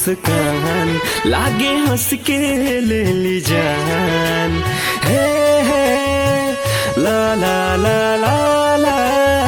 मुस्कान लागे हंस के ले ली जान हे हे ला ला ला ला ला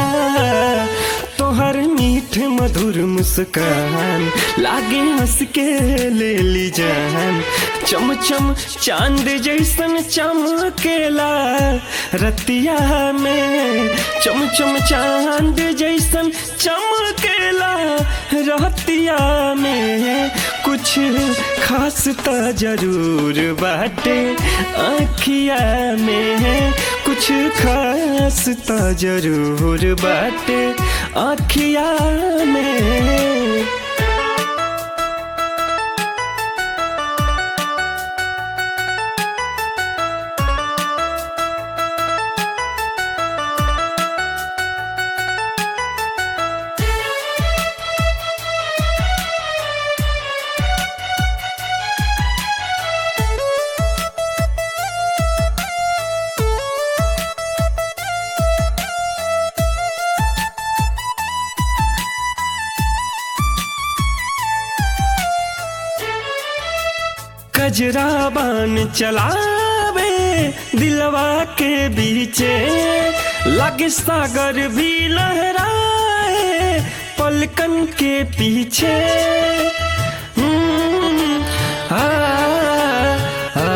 तोहर मीठ मधुर मुस्कान लागे हंस के ले ली जान चम चम चांद जैसन चमकेला रतिया में चम चम चांद जैसन चमकेला रतिया में कुछ खास तो जरूर बाटे आखिया में कुछ खास तो जरूर बाटे आखिया में कजरा बान चलावे दिलवा के बीचे लगे सागर भी लहराए पलकन के पीछे हम्म, आ, आ,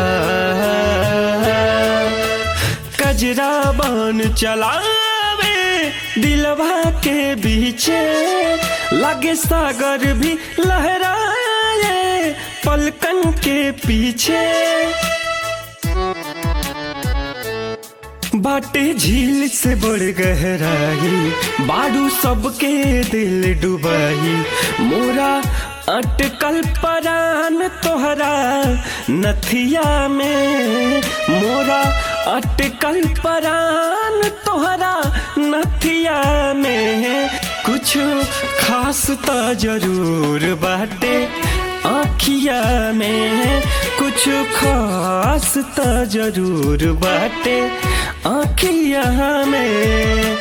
कजरा बान चलावे दिलवा के बीचे लगे सागर भी लहराए पलकन के पीछे बाटे झील से बड़ गहराई बाड़ू सबके दिल डुबाई मोरा अटकल परान तोहरा नथिया में मोरा अटकल परान तोहरा नथिया में कुछ खास तो जरूर बाटे आखिया में कुछ खास तो जरूर बाटे आखिया में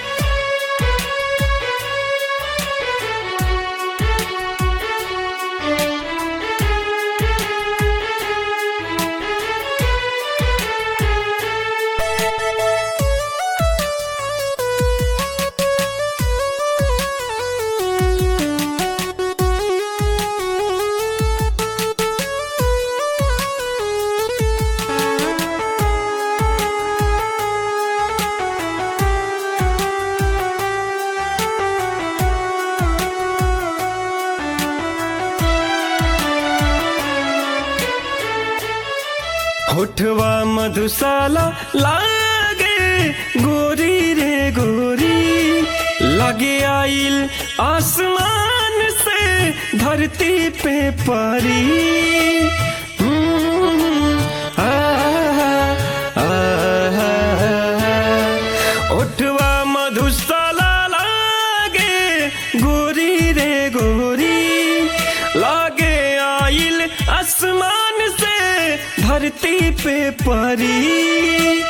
होठवा मधुशाला लागे गोरी रे गोरी लगे आइल आसमान से धरती पे परी हम्म, आ, आ, आ, ओठवा मधुशाला लागे गोरी रे गोरी लागे आइल आसमान से धरती पे परी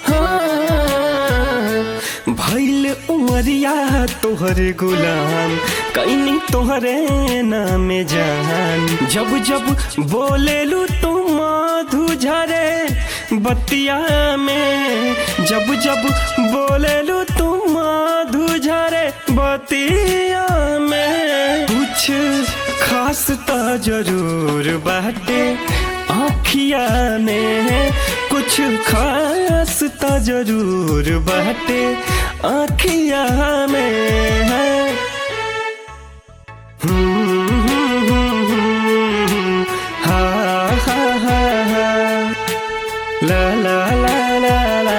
हाँ, भैल उमरिया तोहरे गुलाम कैनी तोहरे नाम जान जब जब बोलेलू तू मधु झरे बतिया में जब जब बोलेलू तू मधु झरे बतिया में कुछ खास तो जरूर बाटे आखिया में कुछ खास तो जरूर बाटे आखिया में है हा हा हा हा ला ला ला ला ला